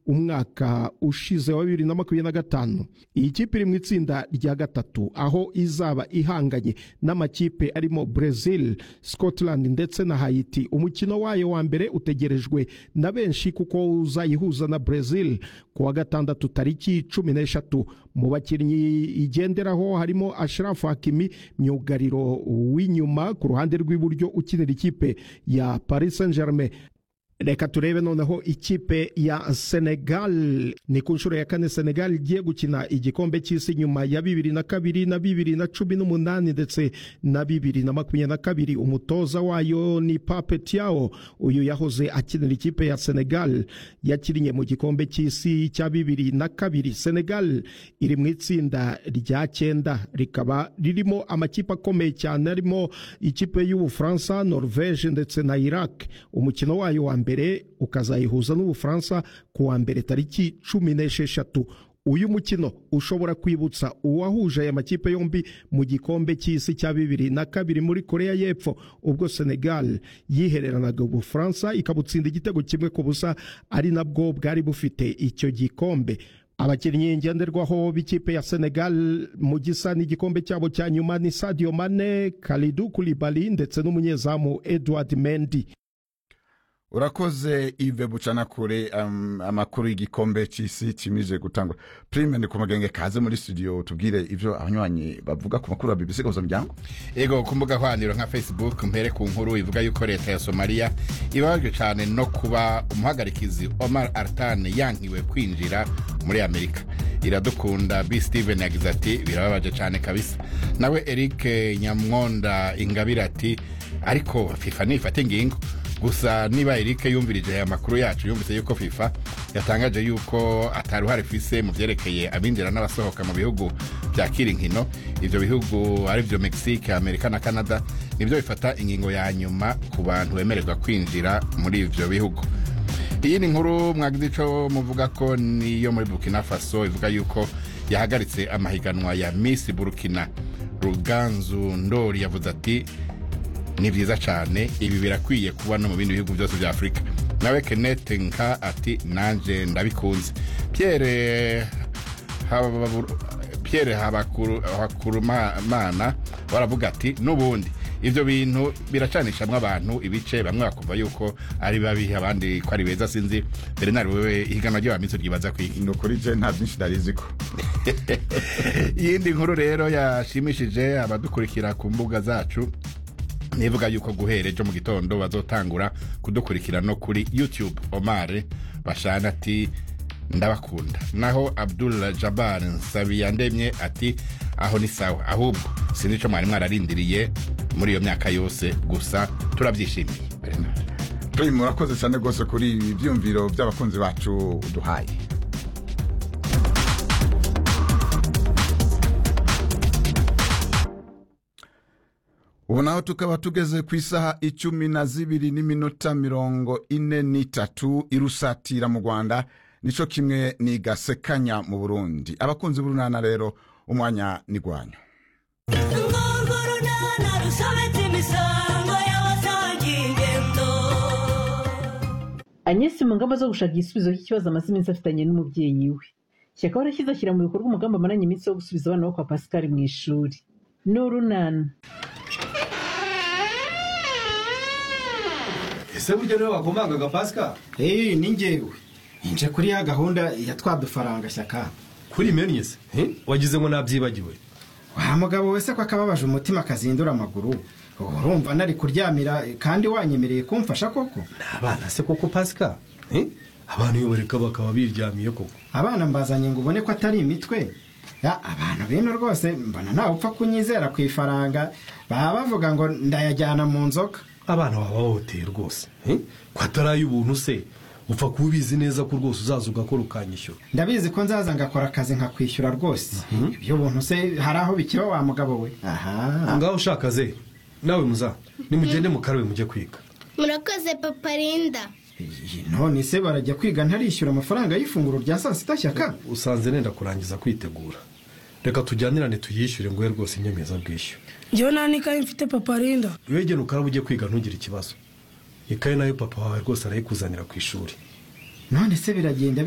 umwaka ushize wa bibiri na makumyabiri na gatanu iyi kipe iri mu itsinda rya gatatu aho izaba ihanganye n'amakipe arimo Brazil Scotland ndetse na Haiti umukino wayo wa mbere utegerejwe na benshi kuko uzayihuza na Brazil ku wa gatandatu tariki cumi n'eshatu mu bakinnyi igenderaho harimo Ashraf Hakimi myugariro w'inyuma ku ruhande rw'iburyo ukinira ikipe ya Paris Saint-Germain reka turebe noneho ikipe ya senegal ni ku nshuro ya kane senegal igiye gukina igikombe cy'isi nyuma ya bibiri na kabiri na bibiri na cumi n'umunani ndetse na bibiri na makumyabiri na kabiri umutoza wayo ni pape tiawo uyu yahoze akinira ikipe ya senegal yakinnye mu gikombe cy'isi cya bibiri na kabiri senegal iri mu itsinda rya cyenda rikaba ririmo amakipe akomeye cyane arimo ikipe y'ubufaransa norvege ndetse na iraq umukino wayo wa mbere ukazayihuza n'ubufaransa ku wa mbere tariki cumi n'esheshatu uyu mukino ushobora kwibutsa uwahuje aya makipe yombi mu gikombe cy'isi cya bibiri na kabiri muri korea y'epfo ubwo senegal yihereranaga ubufaransa ikabutsinda igitego kimwe ku busa ari nabwo bwari bufite icyo gikombe abakinnyi ngenderwaho b'ikipe ya senegal mu gisa n'igikombe cyabo cya nyuma ni sadio mane kalidu kulibali ndetse n'umunyezamu edward mendi urakoze ive bucana kure um, amakuru y'igikombe cy'isi kimije gutangwa prime ndi kumugenge kaze muri studio tubwire ivyo abanywanyi bavuga ku makuru ya bbc gabuza muryango yego ku mbuga hwaniro nka facebook mpere ku nkuru ivuga yuko leta ya somaliya ibabajwe cyane no kuba umuhagarikizi omar artan yankiwe kwinjira muri amerika iradukunda b steven yagize ati birababaje cyane kabisa nawe eric nyamwonda ingabire ati ariko fifa nifata ingingo gusa niba erike yumvirije aya makuru yacu yumvise yuko fifa yatangaje yuko atari uruhare ifise mu byerekeye abinjira n'abasohoka mu bihugu byakira inkino ibyo bihugu aribyo mexique amerika na canada nibyo bifata ingingo ya nyuma ku bantu bemererwa kwinjira muri ibyo bihugu iyi ni nkuru mwagize icyo muvuga ko niyo muri burkina faso ivuga yuko yahagaritse amahiganwa ya miss burkina ruganzu ndori yavuze ati ni byiza cyane ibi birakwiye kuba no mu bindi bihugu byose bya afurika nawe kenete nka ati nanjye ndabikunze pierre pierre habakurumana baravuga ati n'ubundi ibyo bintu biracanishamo abantu ibice bamwe bakumva yuko ari babi abandi ko ari beza sinzi mbere nari wowe ihiganwa ry'abaminsi ryibaza kwiga ni ukuri je nta byinshi narizi ko iyindi nkuru rero yashimishije abadukurikira ku mbuga zacu nivuga yuko guhera ejo mu gitondo bazotangura kudukurikira no kuri youtube omar bashana ati ndabakunda naho abdul jabar nsabiyandemye ati aho ni sawa ahubwo sinzi icyo mwari mwararindiriye muri iyo myaka yose gusa turabyishimiye prime urakoze cyane rwose kuri ibi byumviro by'abakunzi bacu uduhaye ubu naho tukaba tugeze ku isaha icumi na zibiri n'iminota mirongo ine n'itatu irusatira mu rwanda nicyo kimwe nigasekanya mu burundi abakunzi b'urunana rero umwanya n'igwanyu anyesi mu ngamba zo gushaka igisubizo cy'ikibazo amaze iminsi afitanye n'umubyeyi we shyaka warashyize ashyira mu bikorwa umugambi amaranye iminsi wo gusubiza abana bo kwa pascal mu ishuri ni urunana ese burya niwe wagomangaga pasika eee ni ngewe nje kuri ya gahunda ya twa dufaranga shyaka kuri meni se wagize ngo nabyibagiwe wa mugabo wese ko akababaje umutima akazindura amaguru urumva nari kuryamira kandi wanyemereye kumfasha koko abana se koko pasika abantu iyo bareka bakaba biryamiye koko abana mbazanye ngo ubone ko atari imitwe ya abantu bino rwose mbona ntawe upfa kunyizera ku ifaranga baba bavuga ngo ndayajyana mu nzoka abana baba bahohoteye rwose ko atari ubuntu se upfa kuba ubizi neza ko rwose uzaza ugakora ukanyishyura ndabizi ko nzaza ngakora akazi nkakwishyura rwose ibyo buntu se hari aho bikira wa mugabo we aha ngaho ushaka ze nawe muza nimugende mukarabe mujye kwiga murakoze papa rinda none se barajya kwiga ntarishyura amafaranga y'ifunguro rya saa sita shyaka usanze nenda kurangiza kwitegura reka tujyanirane tuyishyure nguhe rwose inyemezabwishyu njyewe nta n'ikayi mfite papa rinda wegera ukaraba ujye kwiga ntugire ikibazo ikayi nayo papa wawe rwose arayikuzanira ku ishuri none se biragenda